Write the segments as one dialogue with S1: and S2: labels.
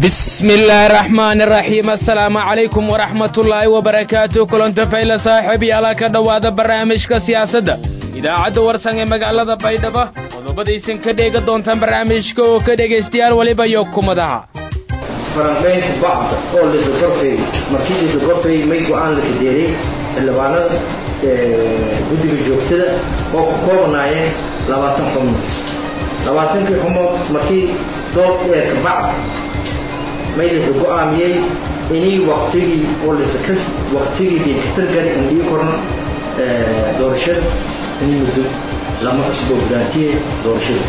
S1: بسم الله الرحمن الرحيم السلام عليكم ورحمة الله وبركاته كلنت فايلة صاحبي على كدواد برنامجك سياسة idaacadda warsan ee magaalada baydhabo qodobadaysan ka dheega doontaan barnaamijka oo ka dhegaystayaal weliba iyo kumadaha
S2: faranqaynta bacda oo la isagorfeeyey markii la isagorfeeyey may go-aan la kadeeray xildhibaanada guddiga joogtada oo ku koobanaayeen labaatan xubnood labaatankii xubnood markii dood ee kabacda may la isa go-aamiyey inii waktigii oo lasaka waktigii diinkatargari in dhii korno doorashada inii muddo lama cusbo gudaantiye doorashada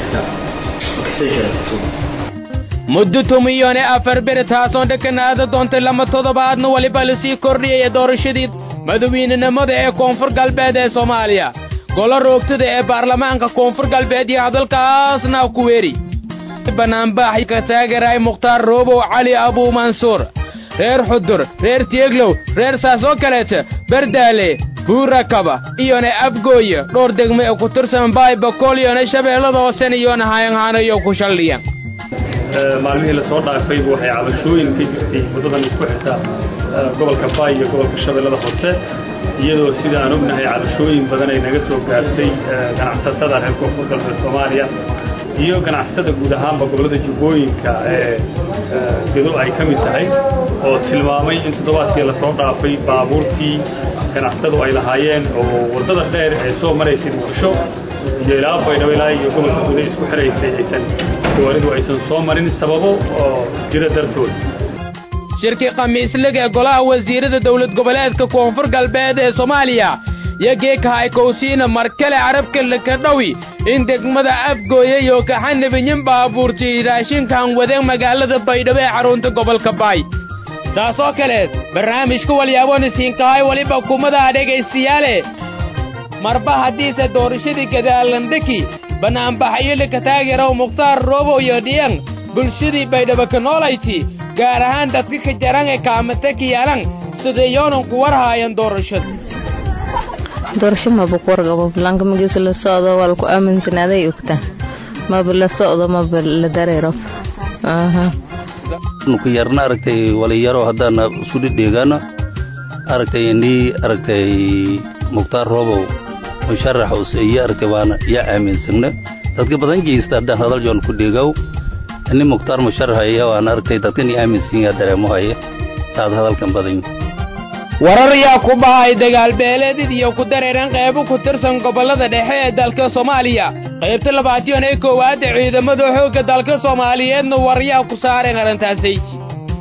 S2: kitaab
S1: muddo tumiyone afar beri taasoo dhakanaada doontay lama toddobaadna weliba lasii kordhiyaya doorashadii madawiynenimada ee koonfur galbeed ee soomaaliya golo roogtada ee baarlamaanka koonfur galbeed iyo hadalkaasna ku weeri banaanbaax ka taageeray mukhtaar roobow cali abuu mansuur reer xudur reer tieglow reer saasoo kaleeta bardaale buurakaba iyona abgooye dhowr degme ee ku tirsan baay bakool iyona shabeellada hoosen iyona hayanhaanayo ku shaldhiyan
S3: maalmihii lasoo dhaafayba waxay cabashooyin ka jirtay waddadan isku xirta gobolka baay iyo gobolka shabeellada hoose iyadoo sida aan ognahay cabashooyin badan ay naga soo gaartay ganacsatada reer koonfur galbeed soomaaliya iyo ganacsatada guud ahaanba gobollada jubbooyinka ee gedo ay ka mid tahay oo tilmaamay in toddobaadkii lasoo dhaafay baabuurtii ganacsatadu ay lahaayeen oo waddada dheer ee soo maraysay muqdisho iyo ilaa baydhabo ilaa iyo gobolka guda isku xiraysay aysan gawaaridu aysan soo marin sababo oo jira dartood
S1: shirkii khamiislig ee golaha wasiirada dowlad goboleedka koonfur galbeed ee soomaaliya iyo geekahay kowsiina mar kale carabka laka dhowi in degmada afgooye iyo kaxanabiyin baabuurtay raashinkan wadeen magaalada baydhabo ee xarunta gobolka baay saasoo kale barnaamijka walyaabon isiinkahay weliba kumadaha dhegaystayaale marba haddiise doorashadii gadaalandhaki banaanbaxayo laka taageerow mukhtaar roobow iyo dhiyan bulshadii baydhabo ka noolayti gaar ahaan dadka ka jaran ee kaamata ka yaalan sideeyoonan ku warhaayan doorashada
S4: doorasho maba ku warqabo balaanka magiisa la socdo waa laku aaminsanaaday ogta maba la socdo maba la dareero
S5: ku yarna aragtay waliyaro haddaana isu dhidheegaano aragtay indhii aragtay mukhtaar roobow musharax useeye aragtay waana yaa aaminsagna dadka badan geysta haddaan hadal joon ku dheegaw ini mukhtaar musharaxaya waana aragtay dadkan i aaminsan yaa dareemo haya saad hadalkan badan
S1: warar yaa ku bahay dagaalbeeleedid iyo ku dareeran qaybo ku tirsan gobollada dhexe ee dalka soomaaliya qaybta labaatan ee koowaad ee ciidamada xoogga dalka soomaaliyeedna war yaa ku saareen arrintaasayji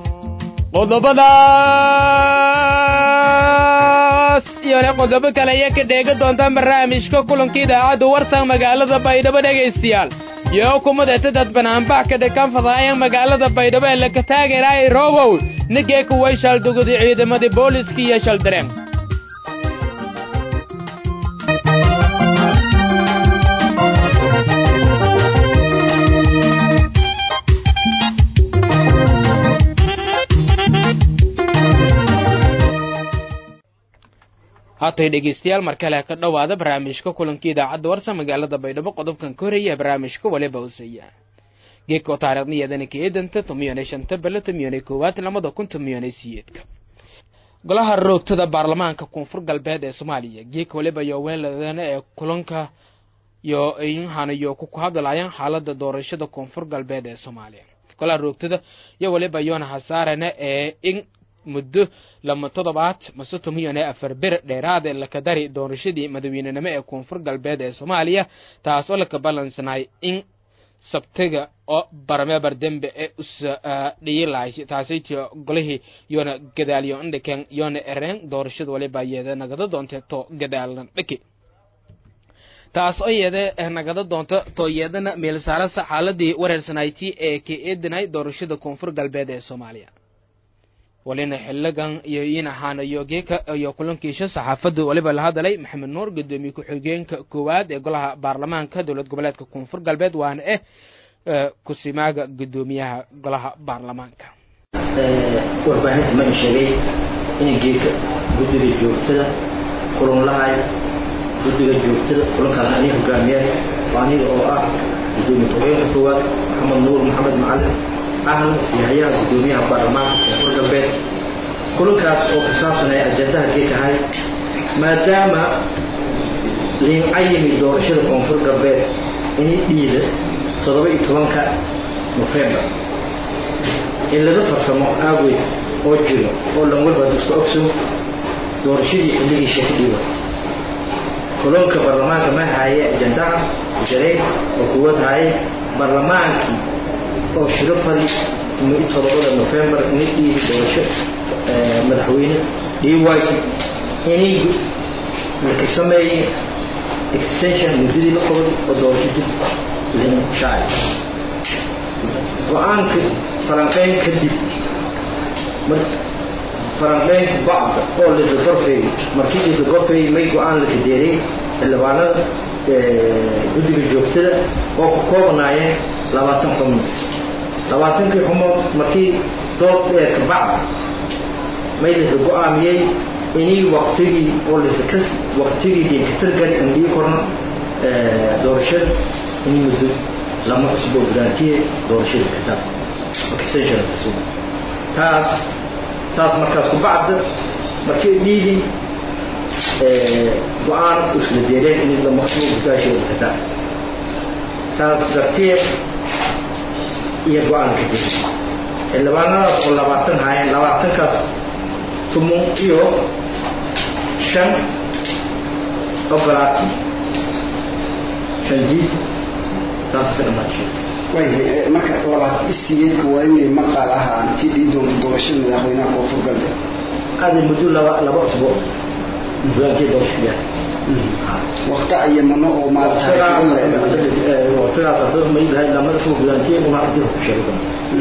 S1: qodobadaas iyona qodobo kale ayaa ka dheega doontaan barnaamijka kulanka idaacadda warsan magaalada baydhabo dhegaystayaal iyo kumadeta dad banaanbax ka dhakan fadaayan magaalada baydhabo ee laka taageeraay roobow nigeeka way shaldugudi ciidamadii booliska iyo shaldareen haatay dhegaystayaal mar kale ka dhowaada barnaamijka kulanka idaacadda warsan magaalada baydhabo qodobkan ka horeeya barnaamijka waliba hooseeya geedkoo taariikhniyadana ka eedanta tomiyone shanta bale tomiyone koowaad lamada kun tomiyone siyeedka golaha roogtada baarlamaanka koonfur galbeed ee soomaaliya geedka waliba iyo weeladana ee kulanka iyo inhanayo ku hadlayaan xaalada doorashada koonfur galbeed ee soomaaliya golaha roogtada iyo waliba yoona hasaarana ee in muddo lama toddobaad mase tomiyone afar bir dheeraad ee laka dari doorashadii madaweynenimo ee koonfur galbeed ee soomaaliya taas oo laka balansanay in sabtiga oo barameebar dembe ee usa dhiyilahay taasaytii golihii yoona gadaalyo indhiken yoona ereen doorashada waliba yeeda nagada doonte to gadaalan dhiki taas oo yeeda nagada doonta to yeedana meelsaarasa xaaladii wareersanayti ee ka eedinay doorashada koonfur galbeed ee soomaaliya walina xiligan iyo in ahaanayo geeka iyo kulankiisha saxaafada waliba la hadalay maxamed nuur gudoomiye ku-xigeenka koowaad ee golaha baarlamaanka dowlad goboleedka koonfur galbeed waana eh kusimaaga gudoomiyaha golaha baarlamaanka
S2: warbaahinta ma sheegay in geeka guddiga joogtada kulan lahay guddiga joogtada kulankaas ani hogaamiyahay waa aniga oo ah gudoomiye ku-xigeenka koowaad maxamed nuur maxamed macalin ahna siyahayaha guddoomiyaha baarlamaanka koonfur galbeed kulankaas oo ku saabsanay ajandaha geekahay maadaama liin cayimi doorashada koonfur galbeed inay dhiida toddoba iyo tobanka nofembar in laga farsamo aaweed oo jiro oo lan walba iska ogso doorashadii xilligii sheekh dhiiba kulanka baarlamaanka ma haaye ajandaha jaray oo kuwad haaye baarlamaankii oo shiro fali todobada nofembar inay dhiibi doorasho madaxweyne dhiiwaaki inay laka sameeyey extension muddadii la qabay oo doorasho dib lin shacay go-aanka falanqeyn kadib falanqeynka bacda oo lisa gorfeey markii lisa gorfeey may go-aan la kadeeray xildhibaanada guddiga joogtada oo ku koobnaayeen labaatan xubnood labaatankii xumood markii dood dheerka bacda may lisa go-aamiyey inii waktigii oo lisa ka waktigii dinkatargari aan dhigi korno doorashada inii muddo lama cusbo gudaantiye doorashada kataab extension kasoo taas taas markaas ku bacda markii dhiidi go-aan isla deereen inii lama cusbo gudaasheeda kataab taas darteed iyo go-aan ka diri xildhibaanadaas oo labaatan haayeen labaatankaas tumun iyo shan ogolaati shan diid taas ka dhamaashay
S6: waayahay marka labaad isigeedka waa inay maqaal ahaa intii dhii doonto doorashada madaxweynaha koonfur galbeed
S2: aada muddo laba laba usbuuc gudaankii doorashadaas
S6: waqti ayamano oo
S2: waqtigaas hadda may lahay lama usbuuc gudaankii una dib ku sheego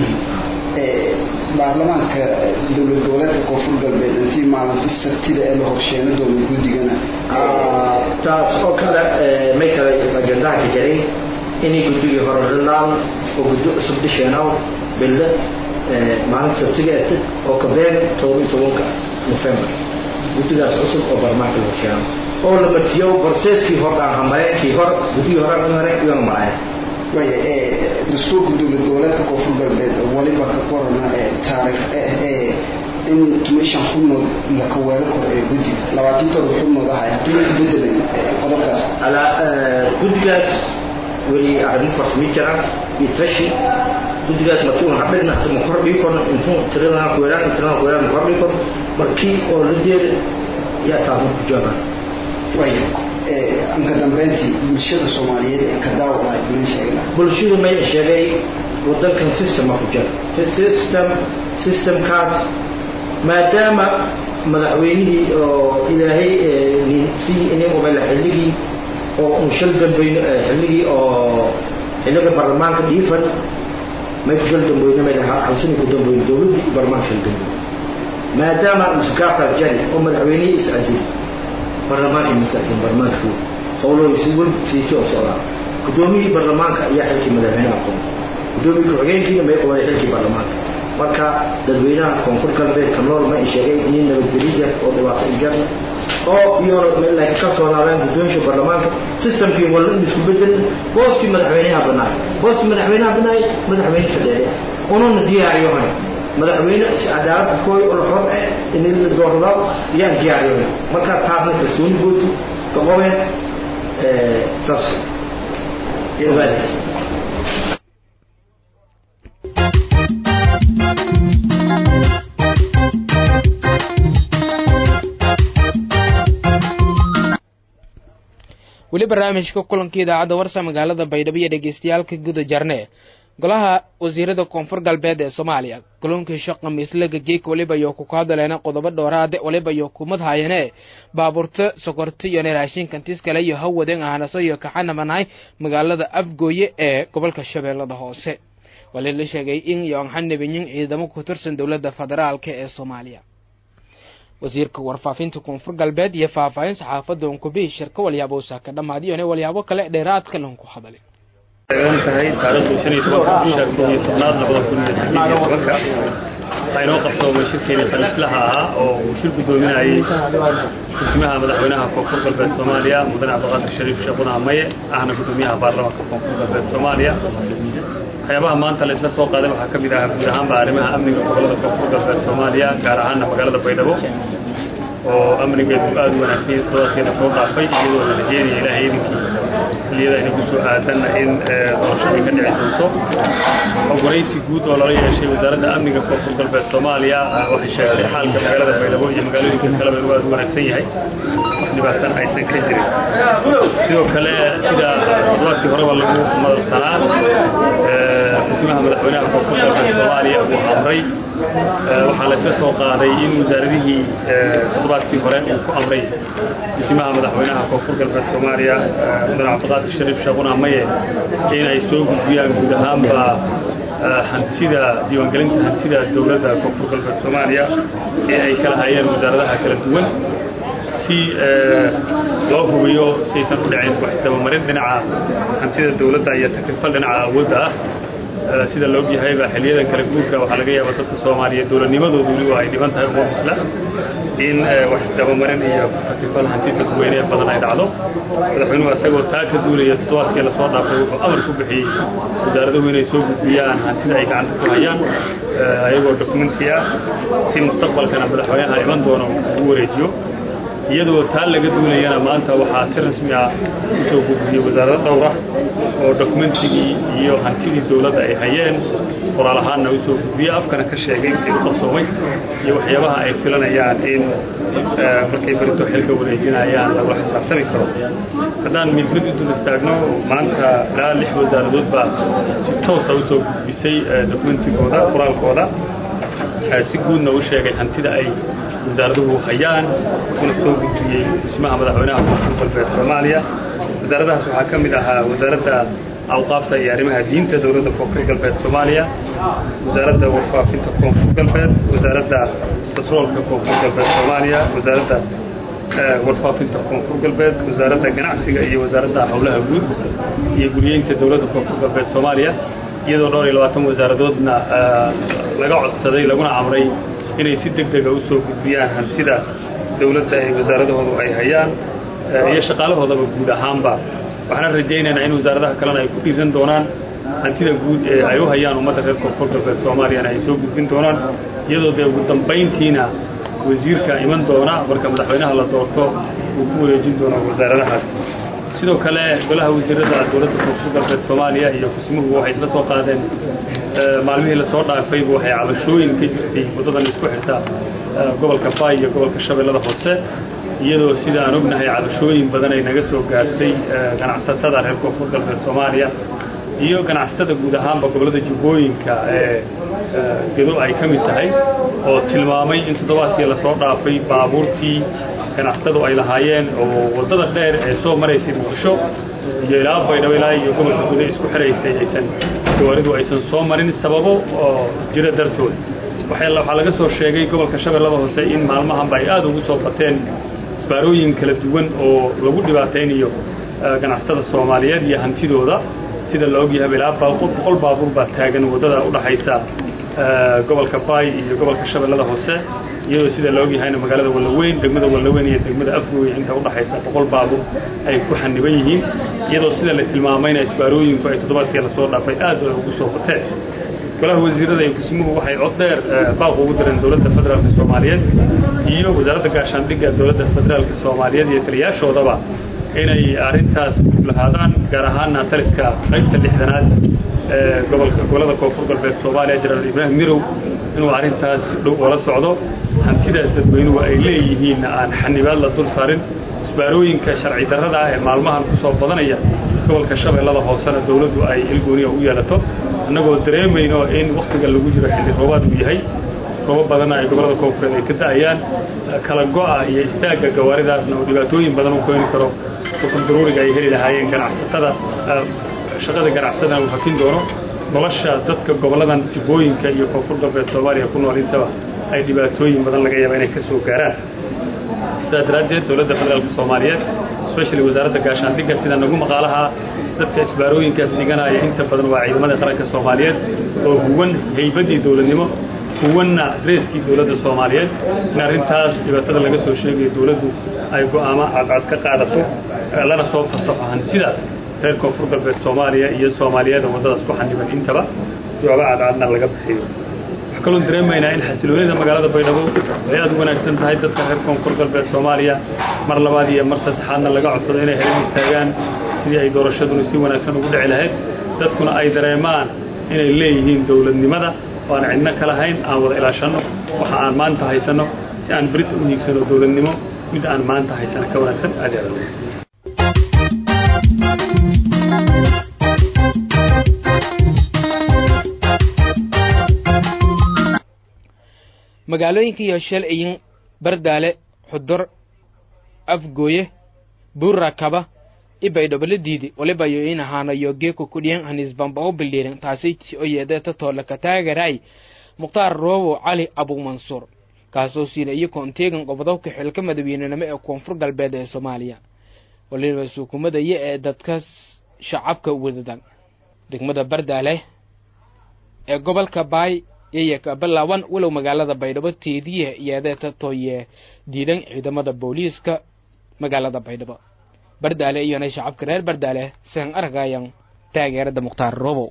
S6: baarlamaanka dowlad goboleedka koonfur galbeed intii maalintii sabtida ee la horsheeno doono guddigana
S2: taas oo kale may kale ajandaha ka jaray inay guddigii hore rilaan oo guddo cusub dhisheenaw bille maalinta sabtiga ete oo ka been todoba iyo tobanka nofembar guddigaas cusub oo baarlamaanka la horsheeno oo la matiyo borseeskii hor aan hamareen kii hor guddigii hore aan hamareen iyona maraya
S6: waaya dastuurka dowlad goboleedka koonfur galbeed waliba ka qorana taariikh in tumishan xubnood la kaweero kor ee guddiga labaatan todoba xubnood ahay haddii la bedelay qodobkaas
S2: alaa guddigaas weli arrimo farsami jiraan iyo tashi guddigaas markii una hadhigna ma kordhii korno intuu tiradana kuweeraan tiradana kuweeraan ma kordhii korno markii oo la deeri yaa taasna ku joogaan
S6: waaya anka dambeyntii bulshada soomaaliyeed ee ka daawaca idiin sheegna
S2: bulshadu may sheegay wadankan systema ku jira system systemkaas maadaama madaxweynihii oo ilaahay si inimubala xilligii oo un shal dambeyn xilligii oo xilliga baarlamaanka dhiifan may ku shal dambeyn may halsani ku dambeyn dowladdii baarlamaanka shal dambeyn maadaama musgaafkaas jari oo madaxweynihii is-casili baarlamaanka masaakin baarlamaanka howlooda si wen siiti oo socdaa guddoomiyihii baarlamaanka ayaa xilkii madaxweynaha qoon guddoomiye ku-xigeenkiina may qabaday xilkii baarlamaanka marka dadweynaha koonfur galbeed ka nool ma sheegay in nabadgelyo oo dhibaato ijar oo iyona ka soonaadaan guddoonsha baarlamaanka systemkii walla in isku bedel booskii madaxweynaha banaay booskii madaxweynaha banaay madaxweyne fadheede ununa diyaariyohan madaxweyne cadaalada kooy oo xor eh in la doorado yaan diyaariyohan marka taasna kalsooni gootu ka qobeen saas ogaadaas
S1: weli barnaamijka kulanka idaacadda warsa magaalada baydhabo iyo dhegeystayaalka guda jarne golaha wasiirada koonfur galbeed ee soomaaliya kulankii shaqa miislaga geek waliba iyo ku kahadaleena qodobo dhowraade waliba iyo kumad haayane baabuurta sokorta iyo raashinkantis kale iyo hawaden ahanaso iyo kaxanamanahay magaalada afgooye ee gobolka shabeellada hoose wali la sheegay in yoanxanabiyin ciidamo ku tirsan dowladda federaalk ee soomaaliya wasiirka warfaafinta koonfur galbeed iyo faahfaahin saxaafadda unkubi shirka walyaabo usaaka dhammaadiyone walyaabo kale dheeraadka lanku hadalay
S3: tahay taariikhdu shan iyo tobanka bisha koob iyo tobnaad labada kun iyo sideed iyo tobanka waxaa inoo qabsoomay shirkeeni fariislaha ahaa oo uu shir guddoominayay gudoomiyaha madaxweynaha koonfur galbeed soomaaliya mudane cabdiqaadir shariif sheekuna maye ahna gudoomiyaha baarlamaanka koonfur galbeed soomaaliya waxyaabaha maanta la isla soo qaaday waxaa ka mid ah guud ahaanba arrimaha amniga gobollada koonfur galbeed soomaaliya gaar ahaana magaalada baydhabo oo amnigeedu aada u wanaagsan todobadkeeda soo dhaafay iyadoo la rajeynaya ilaahay idinkii xilliyada ayna ku soo aadanna in doorasho ay ka dhici doonto waraysi guud oo lala yeeshay wasaaradda amniga koonfur galbeed soomaaliya waxay sheegtay xaalka magaalada baydhabo iyo magaalooyinka kaleba inuu aada u wanaagsan yahay wax dhibaatana aysan ka jirin sidoo kale sida toddobaadkii horeba lagu madalsanaa dhismaha madaxweynaha koonfur galbeed soomaaliya uu amray waxaa la isla soo qaaday in wasaaradihii toddobaadkii hore uu ku amray dhismaha madaxweynaha koonfur galbeed soomaaliya mudane cabdiqaadir shariif sheekuna maye in ay soo gudbiyaan guud ahaanba hantida diiwaangelinta hantida dowladda koonfur galbeed soomaaliya ee ay kala hayeen wasaaradaha kala duwan si loo hubiyo siaysan u dhicin wax dabamarin dhinaca hantida dowladda iyo takrifal dhinaca awoodda ah sida la ogyahayba xiliyadan kala guurka waxaa laga yaaba dadka soomaaliya dowladnimadoodu weliba ay dhiban tahay uma bisla in wax dabamarin iyo takrifal hanti dadweyne badan ay dhacdo madaxweynuhu isagoo taa ka duulaya toddobaadkii lasoo dhaafay wuxuu amar ku bixiyey wasaaraduhu inay soo gudbiyaan hantida ay gacanta ku hayaan ayagoo dokumenti ah si mustaqbalkana madaxweynaha iman doono ugu wareejiyo iyadoo taa laga duulayana maanta waxaa si rasmi ah usoo gudbiyey wasaarado dhowra oo dokumentigii iyo hantidii dowladda ay hayeen qoraal ahaanna usoo gudbiyey afkana ka sheegay wixii u qabsoomay iyo waxyaabaha ay filanayaan in markay berito xilka wareejinayaan lagula xisaabtami karo haddaan mid mid u dul istaagno maanta ilaa lix wasaaradood baa si toosa usoo gudbisay dokumentigooda qoraalkooda si guudna u sheegay hantida ay wasaaraduhu hayaan kuna soo gudbiyey dhismaha madaxweynaha koonfur galbeed soomaaliya wasaaradahaas waxaa ka mid ahaa wasaaradda awqaafta iyo arrimaha diinta dowladda koonfur galbeed soomaaliya wasaaradda warfaafinta koonfur galbeed wasaaradda batroolka koonfur galbeed soomaaliya wasaaradda warfaafinta koonfur galbeed wasaaradda ganacsiga iyo wasaaradda howlaha guud iyo guriyeynta dowladda koonfur galbeed soomaaliya iyadoo dhowr iyo labaatan wasaaradoodna laga codsaday laguna amray inay si deg dega usoo gudbiyaan hantida dowladda ay wasaaradahoodu ay hayaan iyo shaqaalahoodaba guud ahaanba waxaan rajaynaynaa in wasaaradaha kalena ay ku dhiiran doonaan hantida guud ee ay u hayaan ummadda reer koonfur galbeed soomaaliyana ay soo gudbin doonaan iyadoo dee ugu dambayntiina wasiirka iman doona marka madaxweynaha la doorto uu ku wareejin doono wasaaradahaas sidoo kale golaha wasiirada dowladda koonfur galbeed soomaaliya iyo kusimuhu waxay isla soo qaadeen maalmihii lasoo dhaafayba waxay cabashooyin ka jirtay waddadan isku xirta gobolka baay iyo gobolka shabeellada hoose iyadoo sida aan ognahay cabashooyin badan ay naga soo gaartay ganacsatada reer koonfur galbeed soomaaliya iyo ganacsatada guud ahaanba gobollada jubbooyinka ee gedo ay ka mid tahay oo tilmaamay in toddobaadkii lasoo dhaafay baabuurtii ganacsatadu ay lahaayeen oo waddada dheer ee soo maraysay muqdisho iyo ilaa baydhabo ilaa iyo gobolka guda isku xiraysay aysan gawaaridu aysan soo marin sababo oo jira dartood waxaa laga soo sheegay gobolka shabeellada hoose in maalmahanba ay aada ugu soo bateen isbaarooyin kala duwan oo lagu dhibaataynayo ganacsatada soomaaliyeed iyo hantidooda sida la ogyahaba ilaa boqol baabuur baa taagan waddada udhaxaysa gobolka baay iyo gobolka shabeellada hoose iyadoo sida la ogyahayna magaalada wallaweyn degmada wallaweyn iyo degmada afgooy inta udhaxaysa boqol baabuur ay ku xaniban yihiin iyadoo sida la tilmaamayna isbaarooyinku ay toddobaadkii lasoo dhaafay aad ay ugu soo bateen golaha wasiirada iyo kusimuhu waxay cod dheer baaq ugu direen dowladda federaalka soomaaliyeed iyo wasaaradda gaashaandhigga dowladda federaalka soomaaliyeed iyo taliyaashoodaba inay arrintaas lahaadaan gaar ahaana taliska qaybta lixdanaad ee gobolka gobolada koonfur galbeed soomaaliya jenaraal ibraahim mirow inuu arrintaas dhow oola socdo hantidaas dadweynuhu ay leeyihiinna aan xanibaad la dul saarin isbaarooyinka sharci darrada ah ee maalmahan ku soo badanaya gobolka shabeellada hoosena dowladdu ay ilgooniya u yeelato annagoo dareemayno in wakhtiga lagu jiro xilli roobaad uu yahay roobo badanna ay gobolada koonfureed ay ka da'ayaan kala go'a iyo istaagga gawaaridaasna oo dhibaatooyin badan u keeni karo ukun daruuriga ay heli lahaayeen ganacsatada shaqada ganacsadana uu hakin doono nolosha dadka goboladan jubbooyinka iyo koonfur galbeed soomaaliya ku nool intaba ay dhibaatooyin badan laga yaaba inay ka soo gaaraan sidaa daraaddeed dowladda federaalka soomaaliyeed especially wasaaradda gaashaandhigga sida nagu maqaalaha dadka isbaarooyinkaas dhiganaya inta badan waa ciidamada qaranka soomaaliyeed oo huwan haybaddii dowladnimo huwanna dreeskii dowladda soomaaliyeed in arrintaas dhibaatada laga soo sheegayo dowladdu ay go'aamo cadcad ka qaadato lana soo fasaxo hantida reer koonfur galbeed soomaaliya iyo soomaaliyada waddadaas ku xaniban intaba jawaabo cadcadna laga bixiyo waxaa kaloon dareemaynaa in xasiloonida magaalada baydhabo ay aad u wanaagsan tahay dadka reer koonfur galbeed soomaaliya mar labaad iyo mar saddexaadna laga codsado inay helan istaagaan sidii ay doorashaduna si wanaagsan ugu dhici lahayd dadkuna ay dareemaan inay leeyihiin dowladnimada oo aan cidno ka lahayn aan wada ilaashanno waxa aan maanta haysanno si aan berita u hiigsano dowladnimo mid aan maanta haysana ka wanaagsan aad iyo aad wanaagsan
S1: magaalooyinka iyo shalciyin bardaale xudur afgooye buurakaba ibaydhoboladiidi waliba yo in ahaanayo geeko kudhiyan hanisbamba u bildhiirin taasi oo yeedeeta toola ka taagaray mukhtaar roobo cali abuumansuur kaasoo siina iyo koonteegan qobodobka xilka madaweynenimo ee koonfur galbeed ee soomaaliya waliba suukumadaya ee dadka shacabka wadadan degmada bardaale ee gobolka baay yayaka balaawan walow magaalada baydhabo teediye yeedeeta tooye diidan ciidamada booliiska magaalada baydhabo bardaale iyona shacabka reer bardaale sian argayan taageerada mukhtaar robow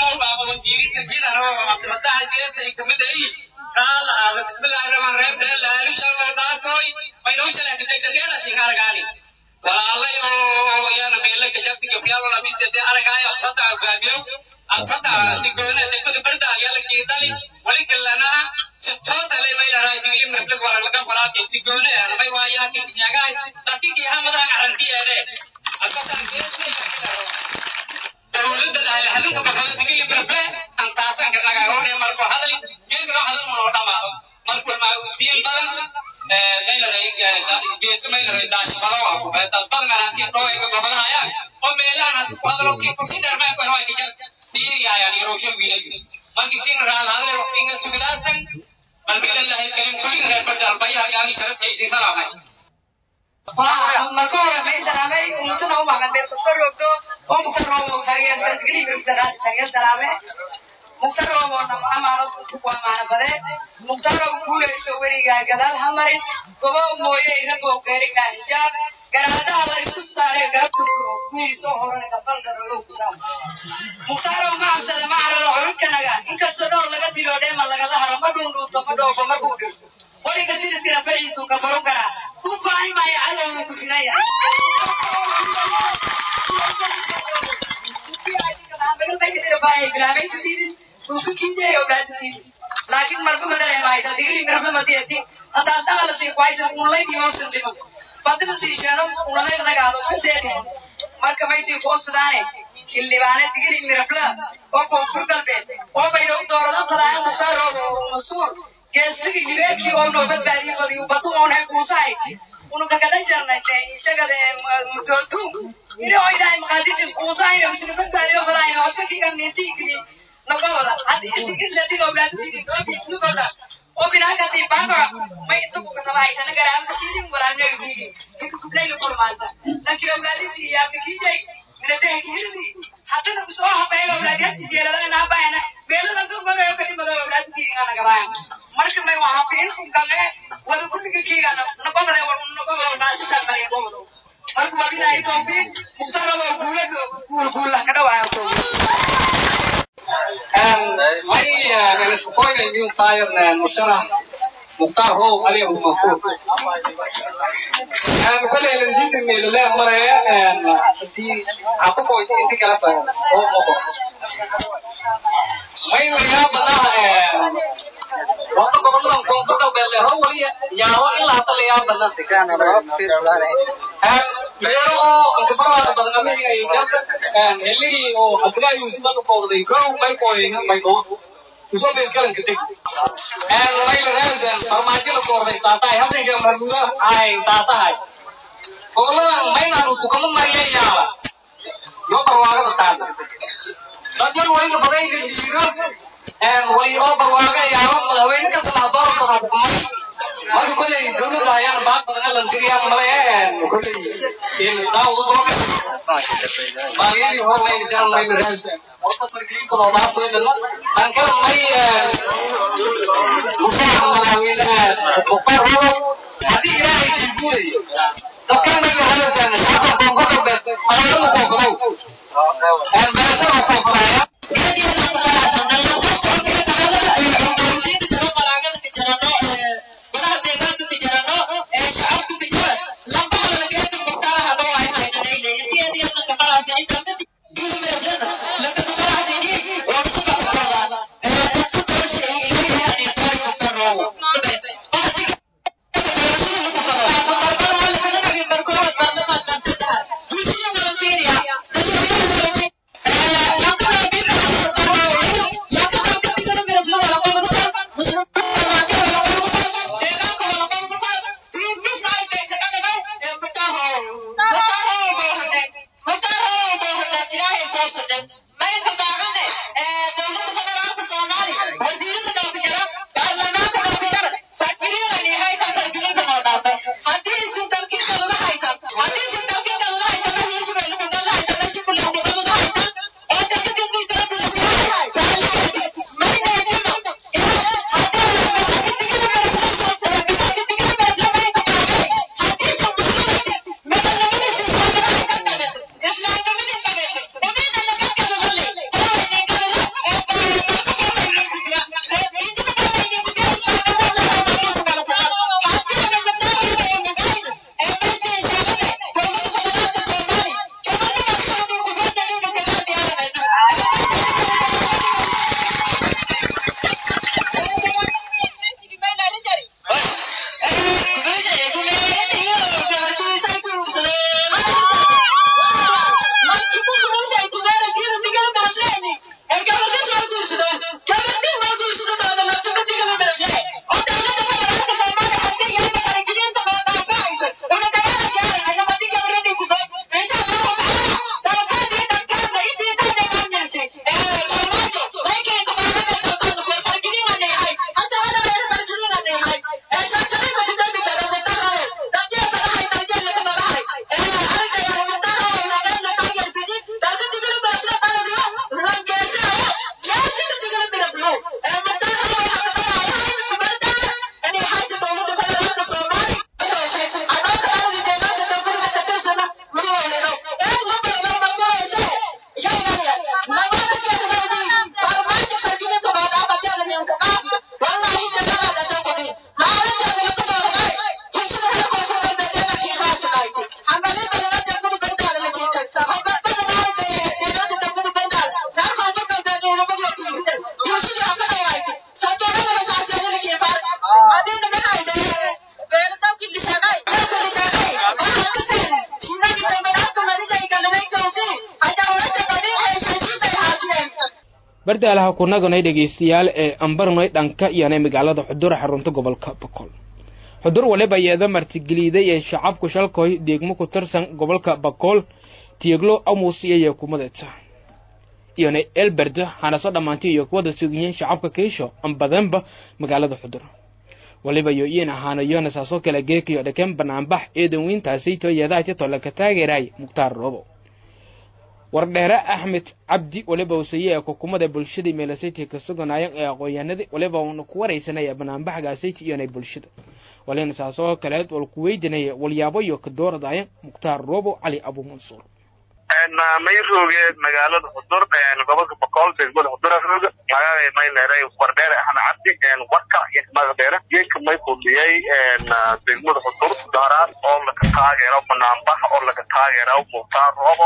S7: marka hore may salaamay ummadana u maqan meel kasta roogdo oo muqtaroobo taageersan taageer salaame muqtaroobona amaano ku amaano bade muqtarow guulayso weligaa gadaal ha marin gobo mooye iragoo beerigaa hijaab garaadaha la isku saare garabka suro guyiisoo horana gabal darolow ku saar muqtarow macasale macararo culunkanaga inkastoo dhowr laga dilo dheema lagala haro ma dhuundhuunto ma dhoofo markuu dhinto weliga sidiskina faciisu ka baron karaa ku faani maayo cadowga ku filaya laakiin marba ma dareemaaysa digli mirabna ma diyatin haddaan dhaqala sii kuhaysan unlayn imoosan dhiman badina sii sheeno unalayn nagaado ka seedin marka maysii kuosadaane xildhibaane digli mirabla oo koonfur galbeed oo baydhow doorada fadaayan musaarooda masuur geesigi hibeekii oo noo badbaadiyey badiyu badu oonay kuusahay unukakada jarnay ishagade mutootu iri oo ilaahay maqaadisis kuusahay misli badbaadiyo fadaayno adkakii amniintiigii nagowada haddi isigidladigo blaadtigi doobisnugoda oo binaakati baagora may intaku kasabahaysana garaamka siidin walaalnegisiigi leyli kulmaasa lankiro blaadisi yaakakijay minadehe kihirdi haddana kusoo habeego blaadiyasi jeeladana naabayana meeladan dugmagayo kadhimado blaadisiigi anagabaayan marka may waa hafiin gange wada kulliga kiigana nagobade nagobado naasisan male gobado marka waa bilahi tawfiiq muqtarado guulado guul guulla ka dhawaayo
S8: may niskukoynayu taayar musharax mukhtaar how ali abu mansuur koley landida meelale maraya akukoy inti kala baran oo moqo may lagaa badaa wata goboladan koonfur galbeed leero waliya yaabo ilaa hata lagaa badan beero oo inkabarwaada badan amiga iyo jarta heligii oo abdulaahi yuusufan u bowday kow may kooyina may doo usoo been kalanka deg may lagaan farmaajada koorday taatahay habdanka marmuda ay taatahay goboladan maynaan sukama mariya yaaba yoo barwaaqada taata dadyan wayna badayga jiiga way oo barwaaqa yaaba madaxweyne kasta lahdoorka xukumay marka kolley dowladda ayaan baaq badan lan tiriyaa male kolley in daawadu doobe baagiyadii hore may jaran may raasa horta sarkiinka loo dhaafeedana aan kala may mushaaca madaxweynaha mukhtaar rabo haddii ilaahay jiiguulayo dadkan may lahalajaana shacabka koonfur galbeed magaalada koonfurow
S1: bardaalaha kunaganay dhegaystayaal ee ambarnoy dhanka iyonay magaalada xudur xarunta gobolka boqol xudur waliba yeeda martigeliiday ee shacabku shalkoy deegmo ku tirsan gobolka bakool tieglo amus iyo kumadeta iyonay elberd hanaso dhammaantay iyo kuwada sugiyeen shacabka kiisho ambadanba magaalada xudur waliba yo iin ahaana yohana saasoo kale geekayo dhakeen banaanbax eedan weyntaasi tooyeedaha titola ka taageeray mukhtaar roobo wardheere axmed cabdi waliba usaye ee xukuumada bulshadii meelasaytii ka suganaayeen ee aqoon-yahanadii waliba uuna ku waraysanaya banaanbaxgaasaytii iyonay bulshada walina saasoo kaleed wal ku weydinaya walyaabo iyo ka dooradaayan mukhtaar roobo cali abu mansuur
S9: may roogeed magaalada xudur gobolka boqol degmada xudur rooga magaalada may leeray wardheere axmed cabdi warka iyo magdheere geedka may kudhiyay degmada xudur daaraad oo laga taageero banaanbax oo laga taageero mukhtaar roobo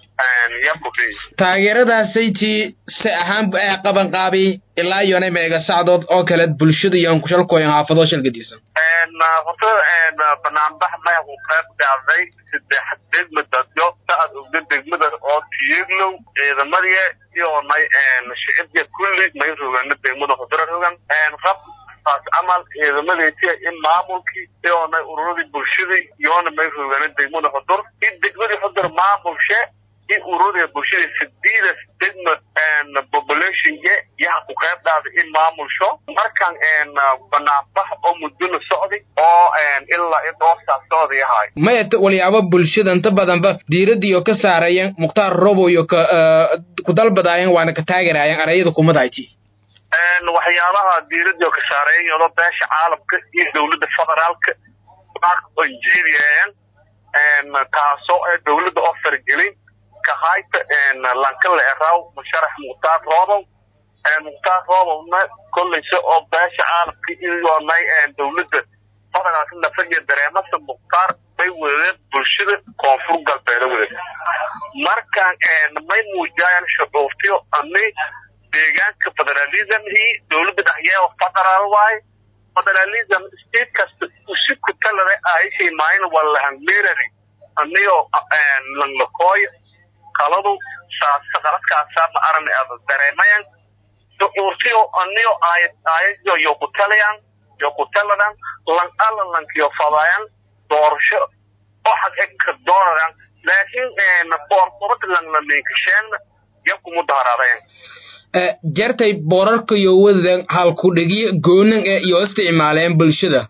S1: taageeradaasaytii si ahaan qabanqaabi ilaa iyonay meega sacdood oo kale bulshada iyoan kushalkooyan haafadoo shalgadiisan
S9: horta banaanbax maya ku qayb dhacday saddex degma dadyo sacad ogda degmada oo tiyeglow ciidamadiya iyonay shicibya kulli may rogaana degmada hudura rogan rab taas camal ciidamadeetiya in maamulkii iyonay ururadii bulshadii iyona may rogaana degmada hudur in degmadii hudur maamulshe in ururada bulshada sideeda degma populationke yaha ku qayb dhaaday in maamulsho markan banaanbax oo muddona socday oo ilaa idhoosaa socday ahay
S1: maya walyaabo bulshada inta badanba diiradiiyo ka saarayeen mukhtaar robo iyo ka ku dalbadaayeen waana ka taageeraayeen arayada kumadayti
S9: waxyaabaha diiradii ka saareeyen iyadoo beesha caalamka iyo dowladda federaalka onjeediyeen taasoo ee dowladda oo fargelin kahayta lankale eraw musharax mukhtaar roobow mukhtaar roobowna kollayse oo beesha caalamka iyoonay dowladda federaalka nafadiya dareemasa mukhtaar may wadeen bulshada koonfur galbeeda wadeen markaan may muujayaan shucuurtiyo ani deegaanka federalismhii dowladda dhexyeewa federaal waaye federalism state kasta usi kutalada aishay maayin walahanmerari aniyo langlakooyo qaladu saasa qaladkaasa ma arani ada dareemayan shucuurtiyo aniyo aayayo yo kutalayan yo kutaladan lan ala lankiyo fadayan doorasho oo xag eka doonadan laakiin qoorqobad langlaminkasheen yakumu daharaadayan
S1: jartay boorarka iyo wadadan halkudhigiyo goonan ee iyo isticmaaleen bulshada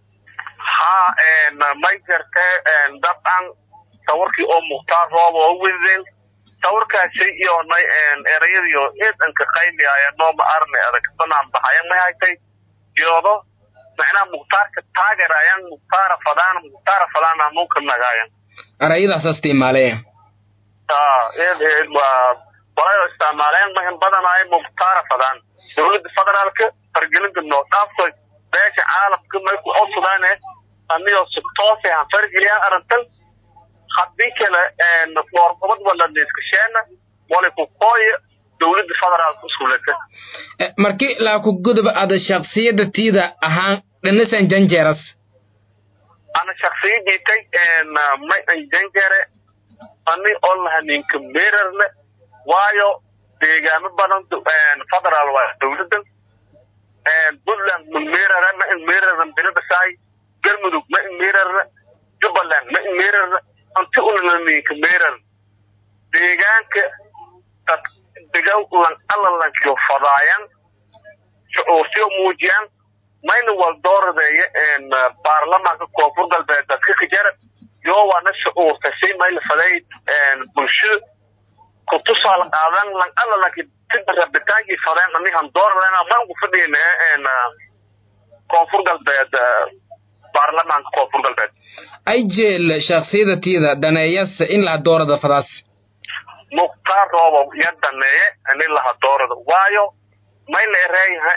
S9: ha may jartee dabcan sawirkii oo mukhtaar roob oo wadeen sawirkaasi iyonay erayadiyo eedanka qayliaya nooma arnay adag banaan baxayan may haytay iyoodo macnaha mukhtaarka taageerayan mukhtaara fadaan mukhtaara fadaan anuunka nagaayan
S1: arayadaas isticmaaleen
S9: eed eed waa walayo isticmaaleen mahin badanaayo mukhtaara fadaan dowladda federaalka fargelinta noo dhaaftoy beesha caalamka may ku codsadaan anigoo si toose han fargeliyaan arrintan haddii kale qoorqobad wala niiskasheena wala ku kooya dowladda federaalka usulata
S1: markii laa ku guduba ada shaksiyada tiida ahaan dhanasan janjeeras
S9: ana shaksiyadiitay may an janjere ani oo lahaninka merarle waayo deegaamo badan federaal waa dowladdan puntland ma merara ma in meraran binibasaay galmudug ma in merarna jubbaland ma in merarna anti unalaninka merar deegaanka dad degaw lan alalankiyo fadaayan shucuurtiyo muujiyaan mayna wal dooradeeya baarlamaanka koonfur galbeed dadka kajara yoo waana shucuurtasay mayla faday bulshada kutusaal qaadan lan alalanki sida rabitaankii fadeen anihan dooradeen maan ku fadhiyna koonfur galbeed baarlamaanka koonfur galbeed
S1: ay jeel shaksiyada tiida daneeyase in laha doorada fadaas
S9: mukhtaar roobow iyo daneeye in laha doorada waayo may la ereeyaha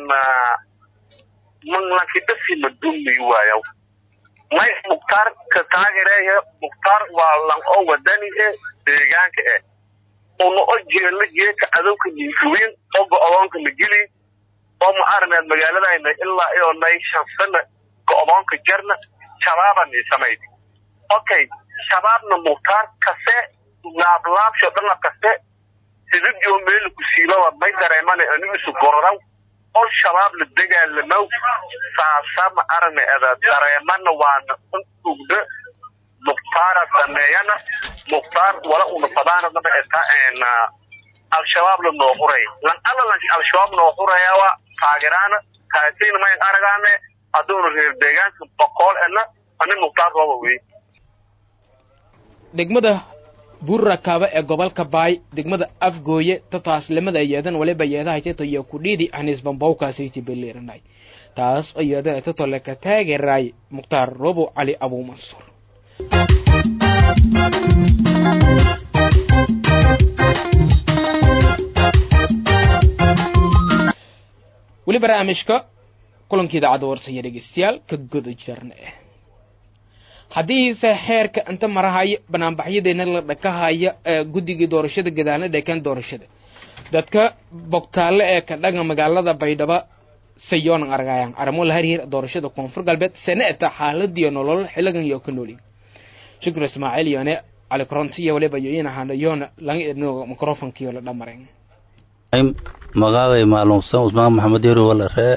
S9: manlanki dhasi madumi waayo may mukhtaar ka taagereeya mukhtaar waa lan oo wadani e deegaanka eh una o jeelna geeka cadowka ninkuwiin oo go-doonka la geli oo ma arneed magaaladayna ilaa iyo nay shan sana go-doonka jarna shabaabaan samayd okay shabaabna mukhtaar kase laablaabsho dhana kase sididoo meela ku siibaba may dareemane anigu isu gororaw oo shabaab la dagaalamaw saasa ma arne ada dareemana waana un ugda mukhtaara dameeyana mukhtaar wala una fadaanadaba eta al-shabaab la noo huray lan alalan al-shabaab noo hurayawa taageeraana kaasayna mayn aragaane hadduuna reer deegaanka boqool ena ani mukhtaar rooba wey
S1: degmada buurrakaaba ee gobolka baay degmada afgooye tataaslimada yeedan waliba yeedahayteto iyo kudhiidi anisbambawkaasiti beleeranay taas oo yeedan tatole ka taageeraay mukhtaar robo cali abuu mansuur weli barnaamijka kulankii idaacadda warsaya dhegeystayaal ka guda jirna haddiise xeerka inta marahaya banaanbaxyadeena la dhakahaya guddigii doorashada gadaalna dheekeen doorashada dadka bogtaalle ee ka dhaga magaalada baydhabo sayoonan argayaan arimo la harhir doorashada koonfur galbeed sene eta xaaladiyo nolol xiligan iyo ka noolin shukr ismaaciil yoone cali koronti iyo waliba yoyin ahaana yoona laga idnoga microfonkiyo la dhamaren
S5: magaaday maalumsan usmaan maxamed yaro wala ree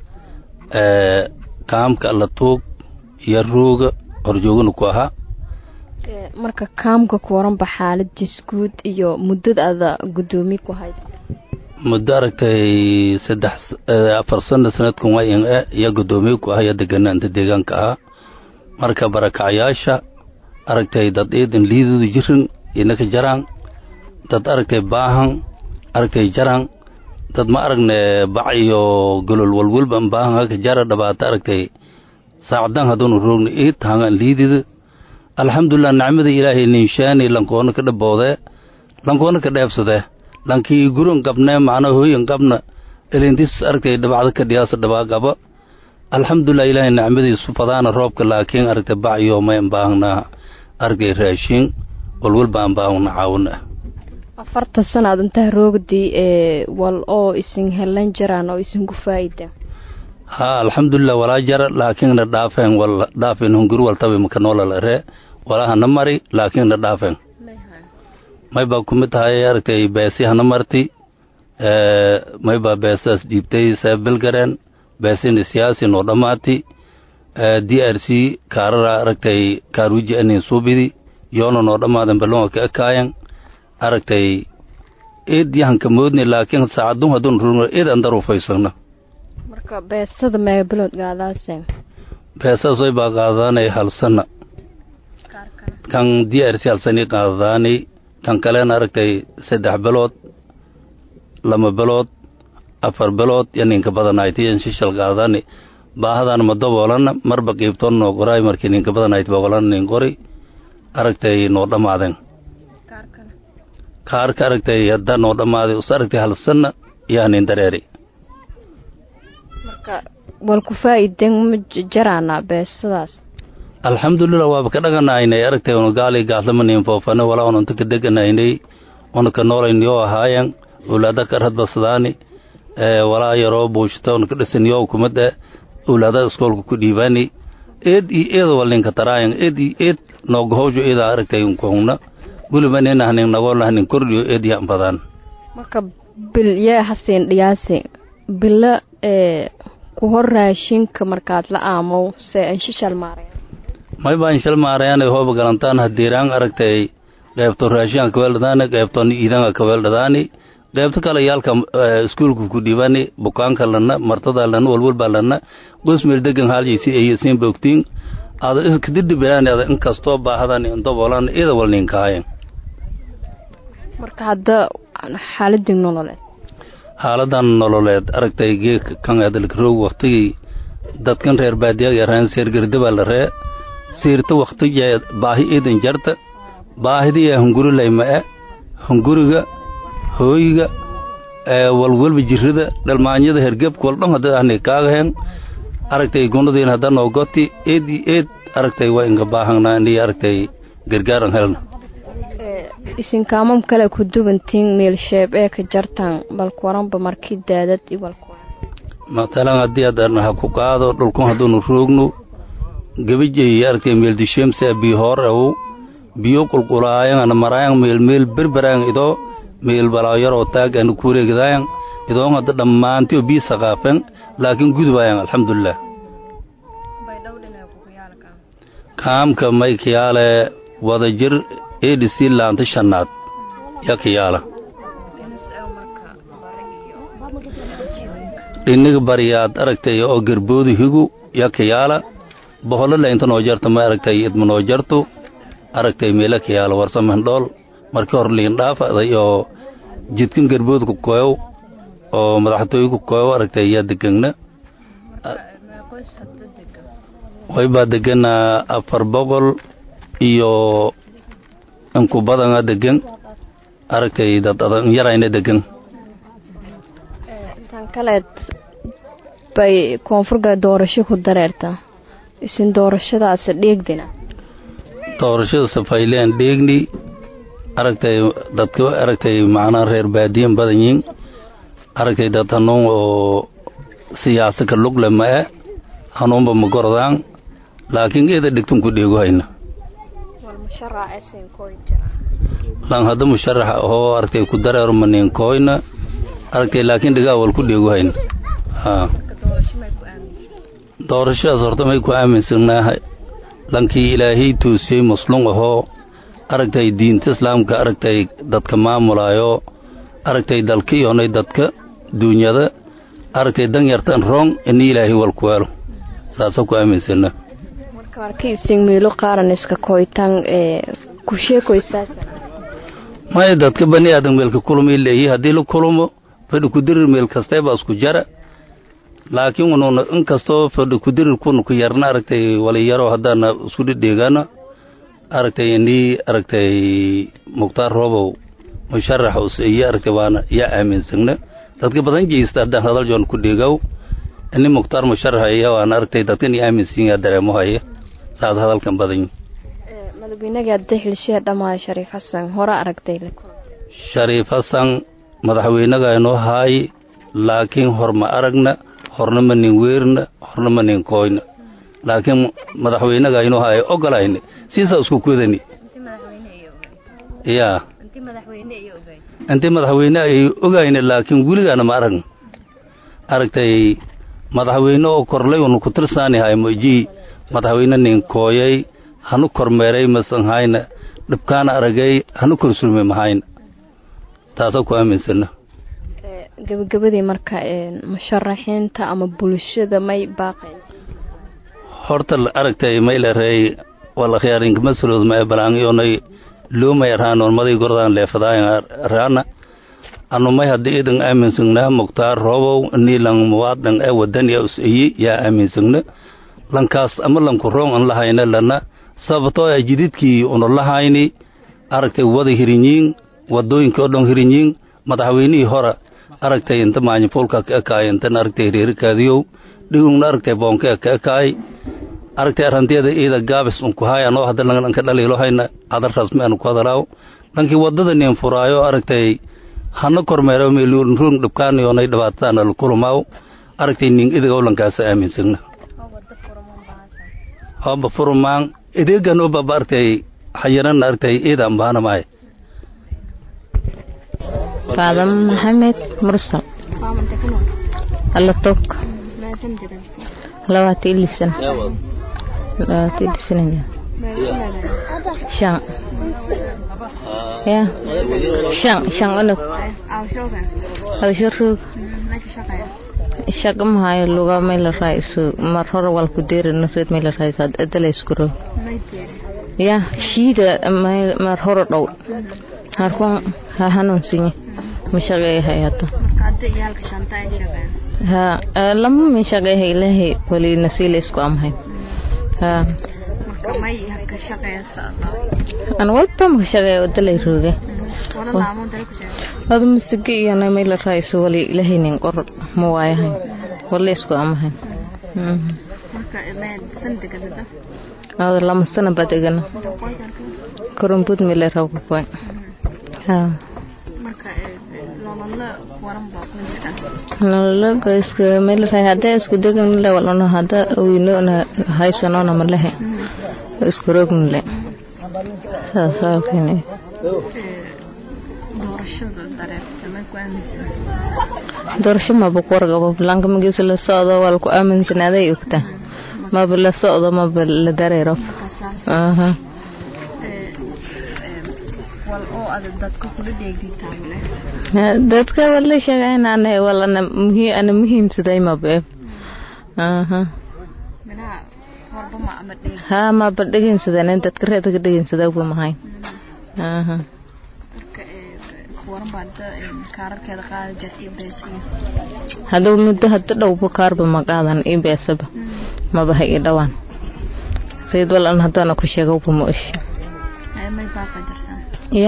S5: kaamka alla tuug iyo ruuga horjoogana ku ahaa
S4: marka kaamka ku waranba xaaladiis guud iyo muddada ada guddoomiye ku hayd
S5: muddo aragtay saddex afar sana sanadkan waa in e iyo guddoomiye ku ah iyo deganaanta deegaanka ahaa marka barakacayaasha aragtay dad iidan liidoodu jirin inaka jaraan dad aragtay baahan aragtay jaraan dad ma aragne bac iyo golol walwalban baahan haka jara dhabaata aragtay saacdan haddunu roogna ii tahangan liidida alxamdulilah nicmada ilaahay ninshaani lankoona ka dhaboode lankoona ka dheebsadee lankii guron qabnee macna hooyin qabna elintis aragtay dhabacda ka dhiyaasa dhabaa qaba alxamdulilah ilaahay nicmadiisu fadaana roobka laakiin aragtay bacyo may ambaahnaa aragtay raashin walwalba ambaahna caawina
S10: afarta sanaad intaa roogdii ee wal oo isin helan jiraan oo isin ku faa'ida
S5: haa alxamdulilah walaa jara laakiinna dhaafeen wal dhaafeen hunguri waltabi maka noolala ree walahana mari laakiinna dhaafeen may baa kumid tahay aragtay beesi hana marti may baa beesaas dhiibtay seebilgareen beesina siyaasi noo dhammaati d r c kaarara aragtay kaaruji anin suubidi yoona noo dhammaadan balonga ka ekaayan aragtay eed yahanka moodni laakiin saacadun haddun rurno eed an daruufaysagna
S10: marka beesada meebilood gaadaaseen
S5: beesaas way baa qaadaanay halsana kan d r c halsani qaadaanay kan kalena aragtay saddex bilood lama bilood afar bilood yo ninka badanaaytiyan shishal qaadani baahadan ma daboolana marba qiibtoon noo qoraay markii ninka badanaayt boqolana nin qori aragtay noo dhammaaden kaarka aragtay haddaa noo dhammaaday us aragtay halsana yaa nin dareeri
S10: marka wal ku faa'iden ma jaraanaa beesadaas
S5: alxamdulilah waaba ka dhaganaynay aragtay una gaali gaaslama nin foofane walaa unanta ka deganaynay una ka noolaynyo ahaayan owlaada ka radbasadaani walaa yaroo buushta una ka dhisaniyo kumada owlaada iskoolka ku dhiibaani eed iyo eeda wal ninka taraayan eed iyo eed noogahojo eeda aragtay unkuhungna weliba nina hanin nagoolna hanin kordhiyo eed yaan badaan
S10: marka bil yee hasiin dhiyaasi bilo ee ku hor raashinka markaad la aamow se anshishal maaraya
S5: may baan shal maarayaanay hooba galantaan hadiiraan aragtay qeybto raashinka kaweeldhadaani qeybton iidanka kaweeldhadaani qeybto kale yaalka iskuulka ku dhibani bukaanka lana martada lana walwalbaa lana gosmeel degan haaljaysi ayasiin bogtiin ada kadidhibiraan ada inkastoo baahadan indabolan ida wal ninkaayen
S10: marka hadda xaaladii nololeed
S5: xaaladan nololeed aragtay geeka kan adalkaroog waktigii dadkan reer baadiyaga yaraan seergerdabaa la ree siirta waktigee baahi iidan jarta baahidiya hunguri layma'e hunguriga hooyiga walwalba jirrida dhalmaanyada hergebka waldhon hadda ahni kaagaheen aragtay gunadiin hadda noo goti eed iyo eed aragtay waa inga baahangnaa inii aragtay gargaaran helna
S10: isinkaamam kale ku dubantiin meelsheeb ee ka jartaan balkuwaranba markii daadad i walkuwaran
S5: matalan haddii adan ha ku qaado dhulkun hadduunu roogno gebijay aragtay meeldisheemsa bii hoor awow biyo qulqulaayan maraayan meel meel berberaan idoo meel balaayaroo taag ana kuureegdaayan idoon hadda dhammaantiyo bii saqaafen laakiin gudubaayan alxamdulilah kaamka may kiyaale wada jir edc laanta shanaad ya kiyaala dhiniga bariyaad aragtay oo gerboodu higu ya kiyaala boholo laynta noo jarta ma aragtay idma noo jarto aragtay meela kiyaala warsamendhool markii hor liin dhaafaday oo jidkan gerboodu ku koyow oo madaxtooyi ku koyow aragtay yaa degegna way baa degana afar boqol iyo inku badana degan aragtay dad adan yarayna degan
S10: tan kaleed bay koonfurga doorasho ku dareertaa isin doorashadaasi dhiigdina
S5: doorashada safayleen dheegni aragtay dadka aragtay macnaa reer baadiyan badan yiin aragtay dad hanuun oo siyaasa ka lugle ma'e hanuunba ma gorodaan laakiin eeda dhigtun ku dheego hayna lan hadda musharaxa ahoo aragtay ku dareero maniinkoyna aragtay laakiin dhigaa wal ku dheego hayna haa doorashadaas horta may ku aaminsanaaha lankii ilaahay toosiyey muslum ahoo aragtay diinta islaamka aragtay dadka maamulaayo aragtay dalka iyonay dadka duunyada aragtay dan yartan rong ini ilaahay wal ku weelo saasa ku aaminsana
S10: marka markiisin miilo qaaran iska koytan ee ku sheekoysaasa
S5: maya dadka bani aadan meelka kulumay leeyihi haddii la kulumo fadhi kudirir meel kasteeba isku jara laakiin ununa inkastoo fadhi kudirir kuna ku yarna aragtay waliyaro haddaana isku dhidheegana aragtay inii aragtay mukhtaar roobow musharax use iyo aragtay waana yaa aaminsagna dadka badan jeysta haddaan hadal joon ku dhigow ini mukhtaar musharax iya waana aragtay dadkan iyo aaminsan yaa dareemo haya saad hadalkan badan
S10: madaxweynagii hadday xilshihii dhamaayo shariif xasan hore aragtay
S5: shariif xasan madaxweynaga inoo haay laakiin hor ma aragna horna ma nin weerna horna ma nin kooyna laakiin madaxweynaga inoo haay ogolayna siisaa isku kudani ya intii madaxweyne ay ogayna laakiin weligaana ma aragna aragtay madaxweyne oo korlay unu ku tirsaanihay moji madaxweyne nin kooyay hanu kormeeray masan hayna dhibkaana aragay hanu korsulme mahayna taasoo ku aaminsana
S10: gabagabadii marka musharaxiinta ama bulshada may baaqeen
S5: horta aragtay maylarey wala khiyaarinkamasalood ma balaangiyonay loomay arhaan maday gordaan leefadaayan raana anu may hadda idan aaminsagnaa mukhtaar roobow niilan muwaadin ee wadaniya us iyi yaa aaminsagne lankaas ama lanku roong an lahayna lana sababtoo a jididkii una lahayni aragtay wada hirinyiin wadooyinkii oo dhan hirinyiin madaxweynihii hore aragtay inta maanyafulka ka ekaay intan aragtay reerikaadiyow dhigungna aragtay boonka ka ekaay aragtay arantiyada iida gaabis unku haay anoo hadda lanka dhaliilo hayna adar rasmi anu ku hadalaaw lankii wadada nin furaayo aragtay hana kormeero meelurun dhibkaaniyoonay dhibaatadaana lakulumaaw aragtay nin idigow lankaasa aaminsagna hoba furumaan ideegan oo baba aragtay xayanan aragtay iidaan baana maay
S4: faadam maxamed mursal alatok labaati ilisan labaati ilisan shan ya shan shan olog hawsho roog shaqa mahayo luga mayla raaiso mar hore walku deerano reed mayla raaiso adala isku roog ya shiida mar hore dhow harkun ha hanuunsinye mashaqeey hayata ha lama min shaqeehay ilahay wali nasiila isku amhay ha an walba maka shaqeeya wadalay rooge adu masige iyana mayla raaiso wali ilahay nin qor ma waayahay wala isku amahay ada lama sana baa degana korumbud mile rawkakoy ha nololo qoyska melahay hadda isku deganle walano hadda wiinona haysanona malehe isku rognle saasaa kene doorasho maba ku wargabo blanka magiisa la socdo waa laku aaminsanaaday ogta maba la socdo maba la dareero aha dadka wala sheegaynaan walana muhiim ana muhiimsaday mabe aha ha maba dhegeysadan dadka reeda ka dhegeysada uba mahay aha haduu muddo hada dhowba kaarba maqaadan ii beesaba maba ha ii dhawaan sayid walan hadana ku sheegawba ma osh ya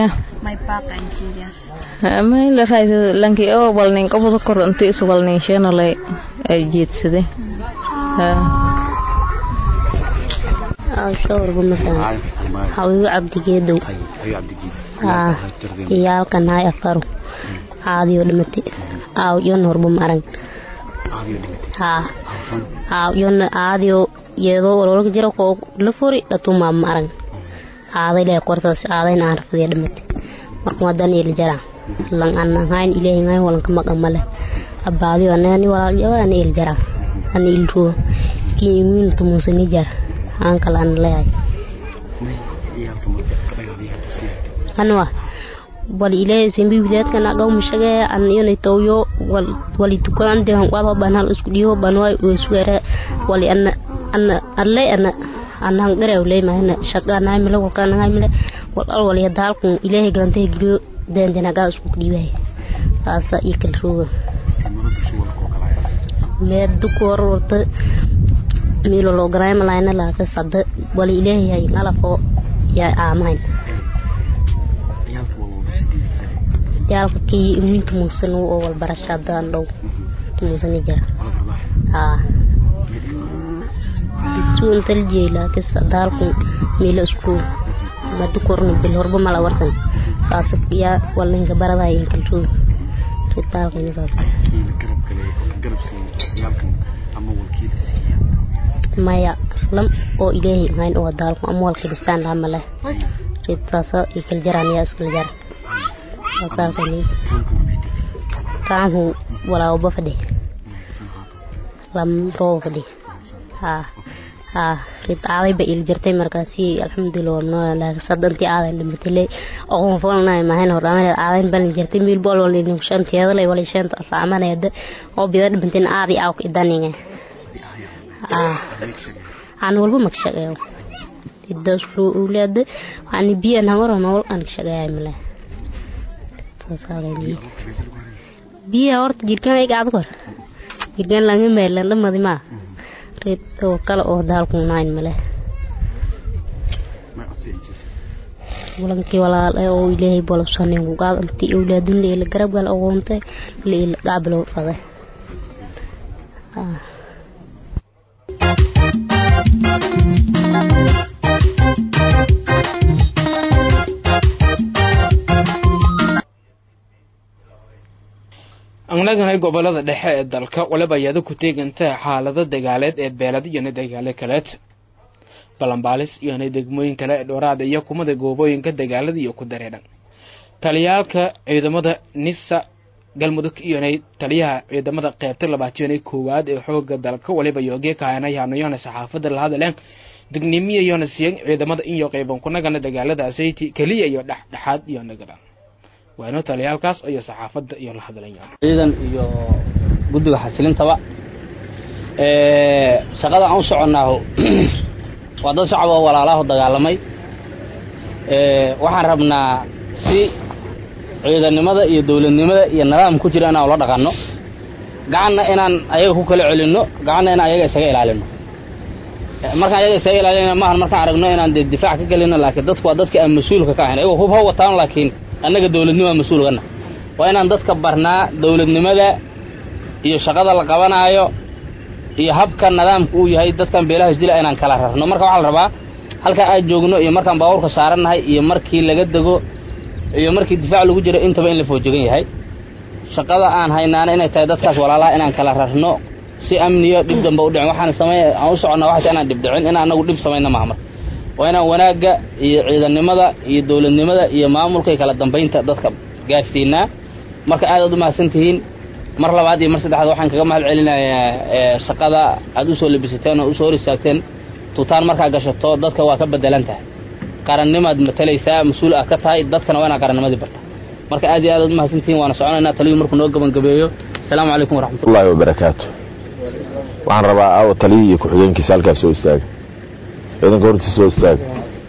S4: mayla raaysa lanki oo walnin qabada kor inta is walnin sheena lay ay jeedsade
S11: showrba masalan hawigu cabdigeedow iyaalkan hay afaro caadiyo dhimate aaw yon horba marag haa aaw yon aadiyo yeedo walwalka jira koo la furi dhatumaa marag aaday lee qortaas aadayna aan rafadiya dhimate marka wadan il jara lang an hayn ilahi ngai walan ka maga male abadi anani wala jawa ani il jara ani il ru ki min tu musani jar an kala an le ay anwa wal ilahi simbi bidat kana gaw mushage an yone tawyo wal wali tukan de han waba banal usku diho banway usugere wali an an alle an anang garew ley mahna shaqa naay mila walka naay mila wal al wal yadal ku ilahi galante giliyo den den aga usku dibay asa ikal ruwa me du kor warta milo lo garay malayna la ka sadda wal ilahi ay ngala fo ya amain yaalka kii iminta muusan oo walbarasho haddaan dhow muusani jira haa suun taljeela kis daalku meelo isku madu korno bil horba mala warsan saas ya walinka baraday in kaltu ritaalka ni saas maya lam oo ilaahay mayn oo daalku amwalka dhistaan amale ritaasa ikal jaraan ya iskal jar saasaalka ni kaanhu walaa uba fadhi lam roo fadhi haa haa rid aaday ba il jirtay markaasi alxamdulilah warnoo laakiin sadantii aadan dhimatay oqon folnay mahayn hor amal aadan ban jirtay mil bol wal nin shanteeda lay wal shanta asaamanayda oo bida dhimantin aadi aw idaninga aa aan walba magshaqeeyo idaas loo ulaada waxaan biyo namaro nool aan shaqeeyay male biyo horta jirkan ay gaad kor jirkan laga meelan dhamadi ma reed oo kale oo daalku naan male walankii walaal ee oo ilaahay bolobsanin ku qaad intii awlaadin leela garab gal aqoontay leela qaablo faday
S1: anagana gobolada dhexe ee dalka waliba ayada ku teeganta xaalado dagaaleed ee beelad iyona dagaalo kaleed balanbaalis iyona degmooyin kale ee dhooraada iyo kumada goobooyinka dagaalada iyo ku dareedhan taliyaalka ciidamada nisa galmudug iyona taliyaha ciidamada qeybta labaatiyona koowaad ee xooga dalka waliba yoogee kahanayhanayona saxaafada la hadleen degnimiya iyona siyan ciidamada iyo qeyban kunagana dagaaladaasati keliya iyo dhexdhexaad iyo nagada waano taliyaalkaas iyo saxaafadda iyo la hadlayaan
S12: ciidan iyo guddiga xasilintaba shaqada aan u soconnaaho waa dad shacab oo walaalaaho dagaalamay waxaan rabnaa si ciidannimada iyo dowladnimada iyo nidaam ku jira inaan ula dhaqanno gacanna inaan ayaga ku kala celinno gacanna inaan ayaga isaga ilaalino markaan ayaga isaga ilaalina maahan markaan aragno inaan dee difaac ka gelino laakiin dadku waa dadka aan mas-uulka ka ahayn ayagoo hub ha wataan laakiin annaga dowladnimo mas-uulgana waa inaan dadka barnaa dowladnimada iyo shaqada la qabanaayo iyo habka nidaamka uu yahay dadkan beelaha isdila inaan kala rarno marka waxaa la rabaa halkaa aan joogno iyo markaan baabuurka saarannahay iyo markii laga dego iyo markii difaac lagu jiro intaba in la foojegan yahay shaqada aan haynaana inay tahay dadkaas walaalaha inaan kala rarno si amniyo dhib damba u dhicin waxaan samey aan u soconnaa waxaas inaan dhib dhicin inaan anagu dhib samayna maaha marka waa inaan wanaagga iyo ciidannimada iyo dowladnimada iyo maamulka iyo kala dambaynta dadka gaarsiinaa marka aadaad u mahadsan tihiin mar labaad iyo mar saddexaad waxaan kaga mahad celinayaa shaqada aad usoo labisateen oo usoo hor istaagteen tuutaan markaa gashato dadka waa ka bedelan tahay qarannimaad matalaysaa mas-uul aad ka tahay dadkana waa inaa qarannimadii barta marka aad iyo aadaad u mahadsan tihiin waana soconaynaa taliyu markuu noo gabangabeeyo asalaamu calaykum waraxmatullahi
S13: wabarakaatu waxaan rabaa aawo taliyii iyo ku-xigeenkiisa halkaas soo istaaga ciidanka hortiisa soo istaaga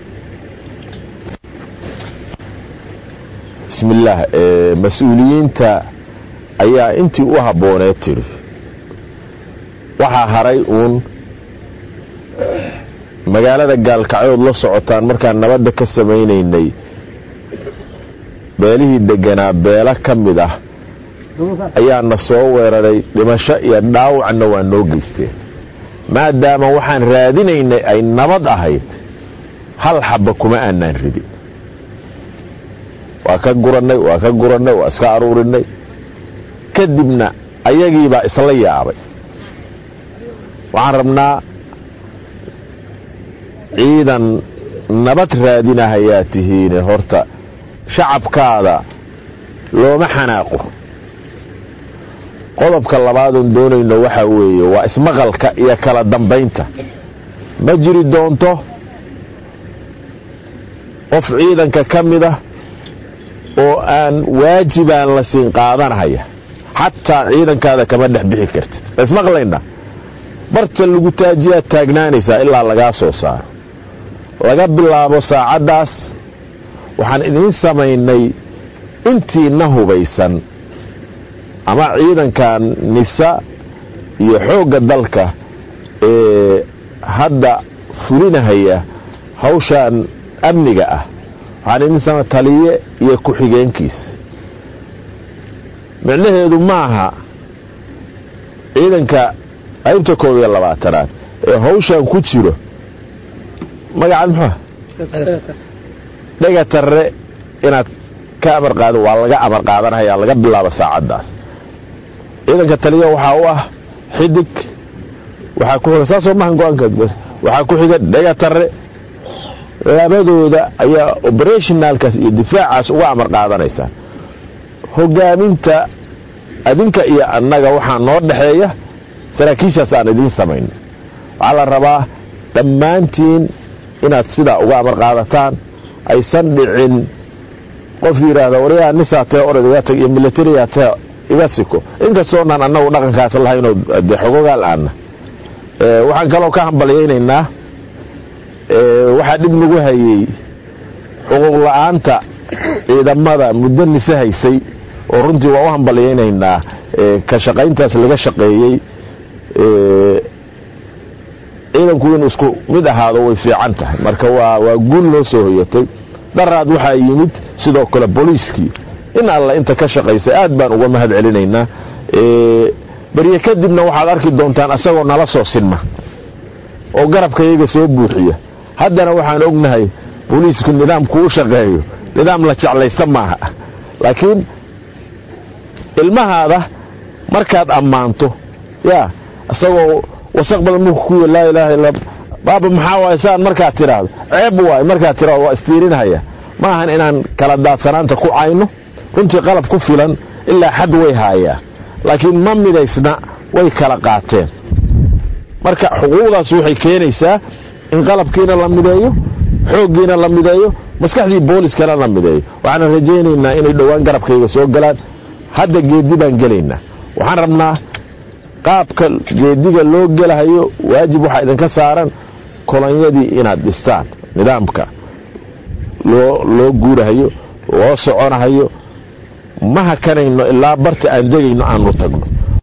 S13: bismi illaah mas-uuliyiinta ayaa intii u habbooneed tidhi waxaa haray uun magaalada gaalkacyood la socotaan markaan nabadda ka samaynaynay beelihii deganaa beelo ka mid ah ayaana soo weeraray dhimasho iyo dhaawacna waa noo geysteen maadaama waxaan raadinaynay ay nabad ahayd hal xabba kuma aanaan ridin waa ka gurannay waa ka gurannay waa iska aruurinay kadibna ayagiibaa isla yaabay waxaan rabnaa ciidan nabad raadinahayaa tihiine horta shacabkaada looma xanaaqo qodobka labaadoon doonayno waxaa weeye waa ismaqalka iyo kala dambaynta ma jiri doonto qof ciidanka ka mid ah oo aan waajibaan la siin qaadanahaya xataa ciidankaada kama dhex bixi kartid ismaqlayna barta lagu taajiyaad taagnaanaysaa ilaa lagaa soo saaro laga bilaabo saacaddaas waxaan idiin samaynay intiina hubaysan ama ciidankan nisa iyo xoogga dalka ee hadda fulinahaya hawshan amniga ah waxaan idin sama taliye iyo ku-xigeenkiis micnaheedu maaha ciidanka qaybta koob iyo labaatanaad ee hawshan ku jiro magacaad muxua dhega tarre inaad ka amar qaado waa laga amar qaadanhayaa laga bilaabo saacaddaas ciidanka taliya waxaa u ah xidig waxaa ku xiga saasoo mahan go-aanka waxaa ku xiga dhega tarre labadooda ayaa operationalkaas iyo difaacaas uga amar qaadanaysaa hogaaminta adinka iyo annaga waxaa noo dhexeeya saraakiishaas aan idiin samayno waxaa la rabaa dhammaantiin inaad sidaa uga amar qaadataan aysan dhicin qof yidhaahda waryaa nisaatee orod iga tag iyo militariyaatee iga siko inkastoonaan annagu dhaqankaas lahaynoo de xogogaal aana waxaan kaloo ka hambalyaynaynaa waxaa dhib nagu hayey xuquuq la-aanta ciidamada muddo nise haysay oo runtii waa u hambalyaynaynaa ka shaqayntaas laga shaqeeyey ciidanku inuu isku mid ahaado way fiican tahay marka waa waa guul loo soo hoyatay dharaad waxaa yimid sidoo kale booliiskii in alla inta ka shaqaysay aad baan uga mahad celinaynaa berye kadibna waxaad arki doontaan asagoo nala soo sinma oo garabkayaga soo buuxiya haddana waxaan ognahay booliisku nidaamku u shaqeeyo nidaam la jeclaysta maaha laakiin ilmahaada markaad ammaanto yaa isagoo wasaq badan mulka ku laa ilaaha illa baaba maxaa waay saan markaad tidhaahdo ceeb waay markaad tidhahdo waa istiirinhaya ma ahan inaan kala daadsanaanta ku cayno runtii qalab ku filan ilaa xad way haayaa laakiin ma midaysna way kala qaateen marka xuquuqdaas waxay keenaysaa in qalabkiina la mideeyo xooggiina la mideeyo maskaxdii booliskana la mideeyo waxaana rajaynaynaa inay dhowaan garabkayga soo galaan hadda geedi baan gelaynaa waxaan rabnaa qaabka geediga loo gelahayo waajib waxaa idinka saaran kolonyadii inaad dhistaan nidaamka loo loo guurahayo loo soconahayo ma hakanayno ilaa barta aan degayno aanu tagno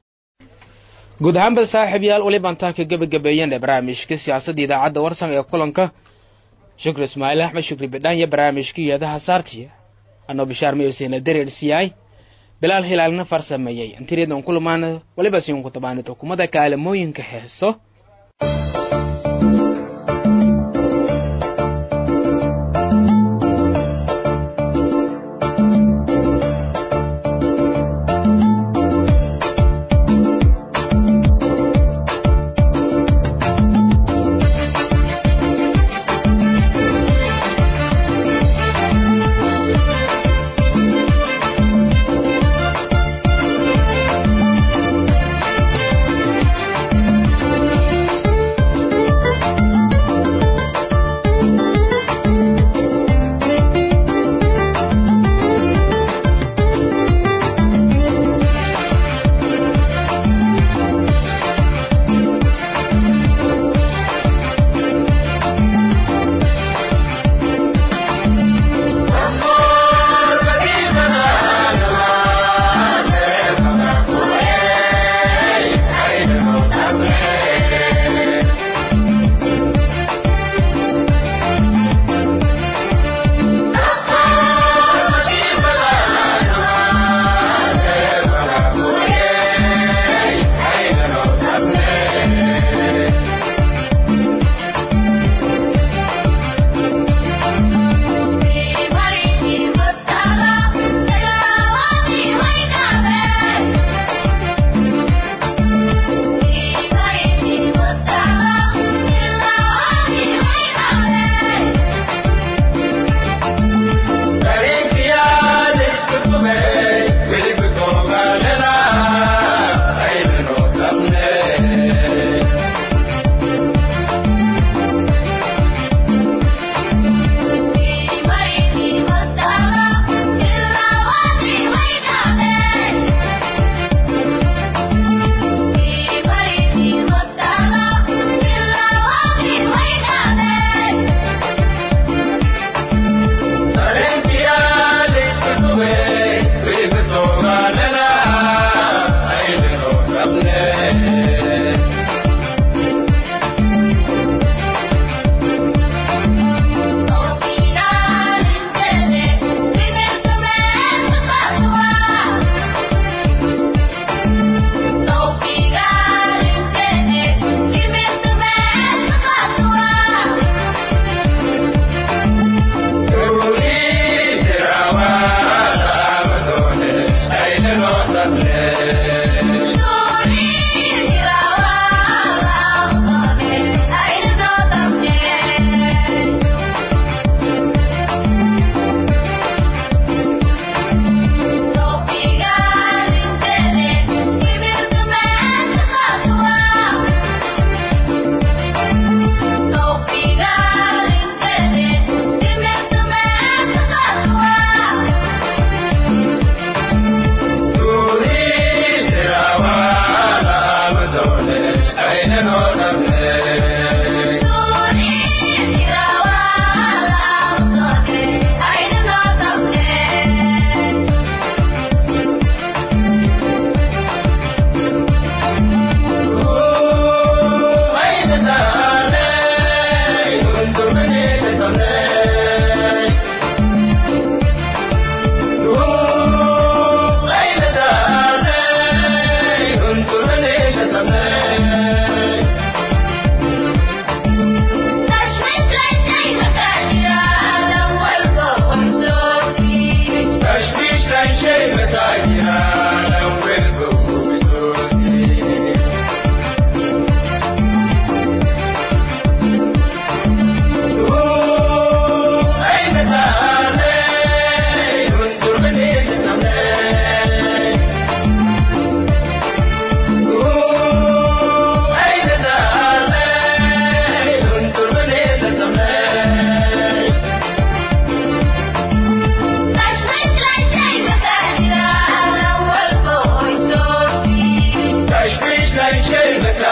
S1: guud ahaanba saaxiib yaal weliban taa ka gebagabeeyeen barnaamijka siyaasadda idaacadda warsan ee kulanka shukri ismaaciil axmed shukri bidhaan iyo barnaamijka iyadaha saartiya anoo bishaar mayosena dareersiyaay bilaal hilaalna farsameeyey antireedan kulumaana waliba siinku tabaanid xukuumadda kaalamooyinka heeso
S14: Thank you.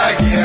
S14: taagiya